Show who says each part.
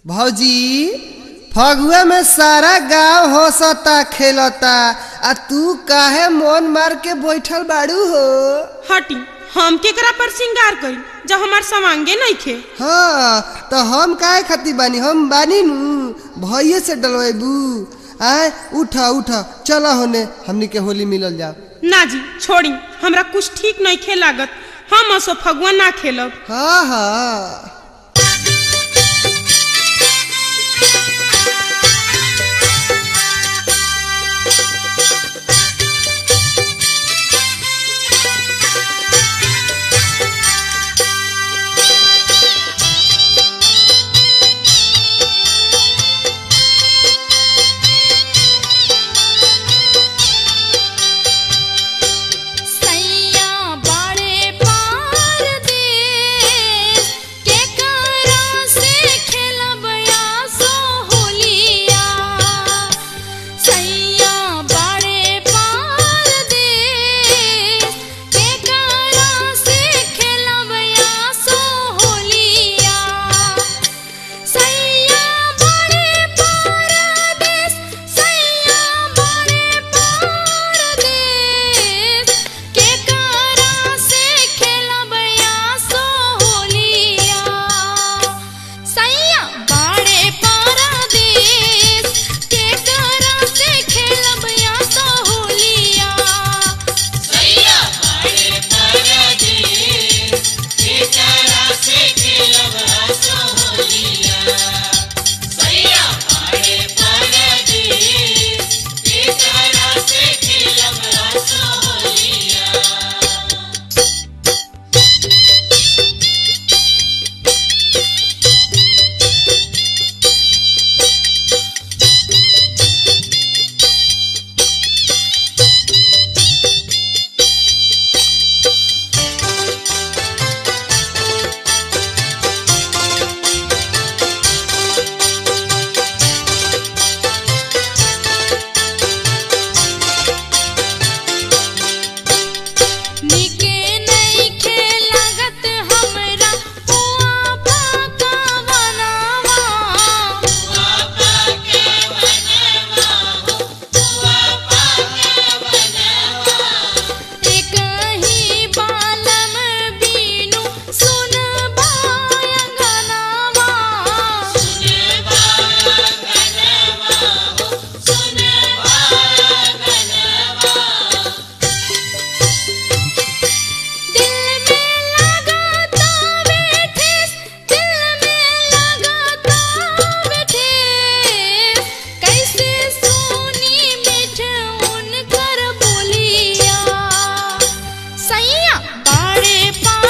Speaker 1: भौजी फगुआ में सारा गांव हंसता खेलता आ तू काहे मन मार के बैठल बाड़ू हो
Speaker 2: हटी हम केकरा पर श्रृंगार करी जब हमार समांगे नहीं खे
Speaker 1: हाँ तो हम काहे खाती बानी हम बानी नु भैये से डलवेबू आय उठा उठा चला होने हमनी के होली मिलल जाओ
Speaker 2: ना जी छोड़ी हमरा कुछ ठीक नहीं खे लागत हम असो फगुआ ना खेलब
Speaker 1: हाँ हाँ
Speaker 3: सैया बड़े पार देश के करा से खेलब आसो होलिया सैया बड़े पार देश के करा से खेलब आसो होलिया सैया बड़े पारदेस सैया बड़े पारदेस के करा से खेलब आसो होलिया सैया बड़े पारदेस के करा से खेलब आसो होलिया सैया बड़े पारदेस के करा से खेलब आसो होलिया सैया बड़े पारदेस के करा से खेलब आसो होलिया निके नहीं खेलागत हमरा हुआ पाका बनावा हुआ पाके बनावा हुआ पाके बनावा एक ही बालम बीनु सुन बाया गनावा सुन बाया गनावा सुन बाया गनावा दिल में लगाता बैठे दिल में लगाता बैठे कैसे सोनी मिठ उनकर बोलिया सैया बड़े पा